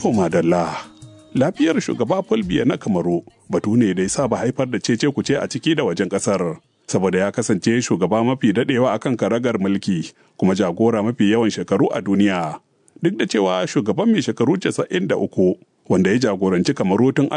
To madalla, lafiyar shugaba Fulbiya na Kamaru batu ne da ya saba haifar da cece kuce a ciki da wajen kasar. Saboda ya kasance shugaba mafi daɗewa akan karagar mulki kuma jagora mafi yawan shekaru a duniya. Duk da cewa shugaban mai shekaru 93 wanda ya jagoranci Kamaru tun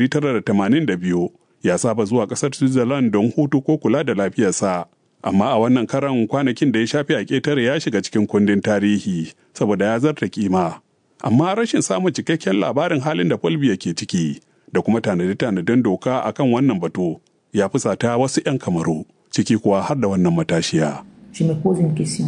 1982 ya saba zuwa ƙasar Switzerland don hutu ko kula da lafiyarsa. Amma a wannan karan kwanakin da ya shafi a ƙetare ya shiga cikin kundin tarihi saboda ya zarta kima. amma rashin samun cikakken labarin halin da Fulbiya ke ciki da kuma tanade-tanaden doka akan wannan batu ya fusata wasu 'yan kamaru ciki kuwa har da wannan matashiya. Je me pose une question.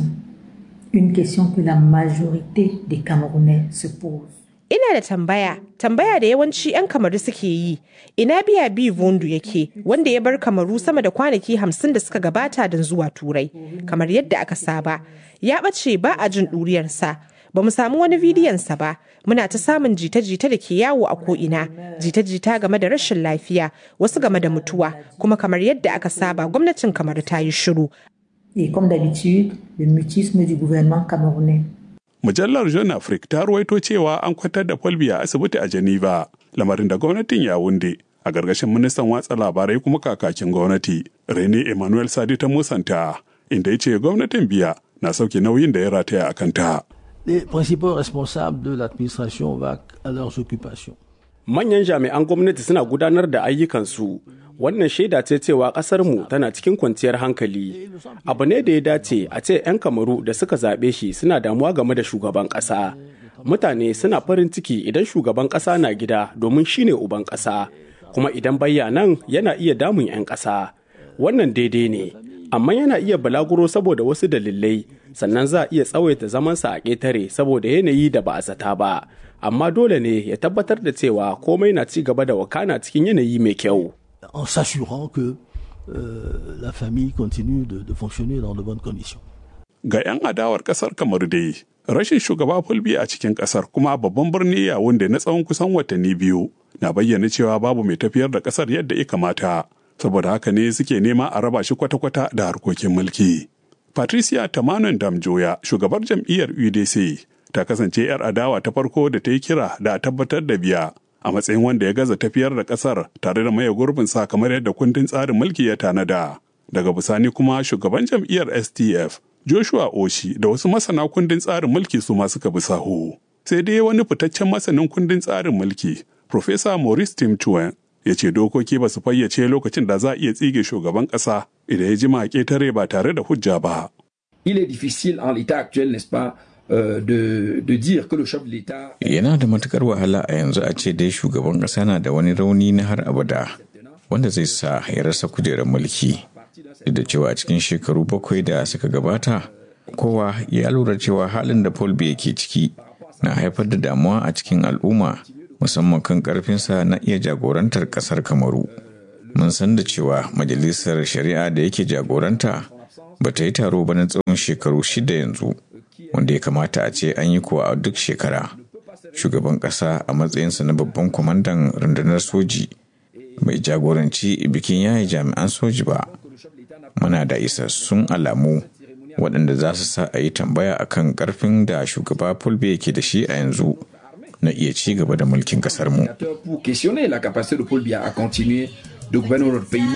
Une question que la majorité des Camerounais se posent. Ina da tambaya, tambaya da yawanci 'yan kamaru suke yi, ina biya bi vondu yake wanda ya bar kamaru sama da kwanaki hamsin da suka gabata don zuwa turai, kamar yadda aka saba. Ya ɓace ba a jin ɗuriyarsa, ba mu samu wani bidiyonsa ba muna ta samun jita-jita da ke yawo a ko'ina jita-jita game da rashin lafiya wasu game da mutuwa kuma kamar yadda aka saba gwamnatin kamar ta yi shiru Et comme d'habitude, le mutisme du gouvernement camerounais. Mujallar Jeune Afrique ta ruwaito cewa an kwantar da Fulbi a asibiti a Geneva, lamarin da gwamnatin ya wunde a gargashin ministan watsa labarai kuma kakakin gwamnati Rene Emmanuel Sadi ta musanta inda ya ce gwamnatin biya na sauke nauyin da ya rataya a kanta. les principaux responsables de l'administration vaquent à leurs occupations. Manyan jami'an gwamnati suna gudanar da ayyukansu. Wannan shaida ce cewa ƙasarmu tana cikin kwanciyar hankali. Abu ne da ya dace a ce 'yan kamaru da suka zaɓe shi suna damuwa game da shugaban ƙasa. Mutane suna farin ciki idan shugaban ƙasa na gida domin shi ne uban ƙasa. Kuma idan bayya nan yana iya damun 'yan ƙasa. Wannan daidai ne. Amma yana iya balaguro saboda wasu dalilai sannan za a iya tsawaita zamansa a ƙetare saboda yanayi da ba a zata ba amma dole ne ya tabbatar da cewa komai na ci gaba da wakana cikin yanayi mai kyau En s'assurant que euh, la famille continue de, de fonctionner dans de bonnes conditions. Ga 'yan adawar kasar kamar dai, rashin shugaba Fulbi a cikin kasar kuma babban birni ya wanda na tsawon kusan watanni biyu na bayyana cewa babu mai tafiyar da kasar yadda ya kamata. Saboda haka ne suke nema a raba shi kwata-kwata da harkokin mulki. Patricia Tamanon Damjoya, shugabar jam'iyyar UDC, ta kasance 'yar adawa ta farko da ta yi kira da a tabbatar da biya a matsayin wanda ya gaza tafiyar da kasar tare da maye gurbin sa kamar yadda kundin tsarin mulki ya tanada. Daga bisani kuma shugaban jam'iyyar STF, Joshua Oshi da wasu masana kundin tsarin mulki su ma suka bi sahu. Sai dai wani fitaccen masanin kundin tsarin mulki, Profesa Maurice Tim Chuen, ya ce dokoki ba su fayyace lokacin da za a iya tsige shugaban ƙasa idan ya jima ƙetare ba tare da hujja ba. Il est difficile en l'état actuel, n'est-ce pas, euh, de, de dire que le chef de l'État... Yana da matukar wahala a yanzu a ce dai shugaban ƙasa na da wani rauni na har abada wanda zai sa ya rasa kujerar mulki. Duk da cewa a cikin shekaru bakwai da suka gabata, kowa ya lura cewa halin da Paul Biya ke ciki na haifar da damuwa a cikin al'umma musamman kan karfinsa na iya jagorantar kasar kamaru mun san da cewa majalisar shari'a da yake jagoranta ba ta yi taro ba na tsawon shekaru shida yanzu wanda ya kamata a ce an yi kuwa a duk shekara shugaban ƙasa a matsayinsa na babban kwamandan rundunar soji bai jagoranci bikin yayi jami'an soji ba muna da isassun alamu waɗanda za su sa a yi tambaya akan ƙarfin da shugaba fulbe yake da shi a yanzu na iya ci gaba da mulkin kasar mu. Pour questionner la capacité de Paul Biya à continuer de gouverner notre pays.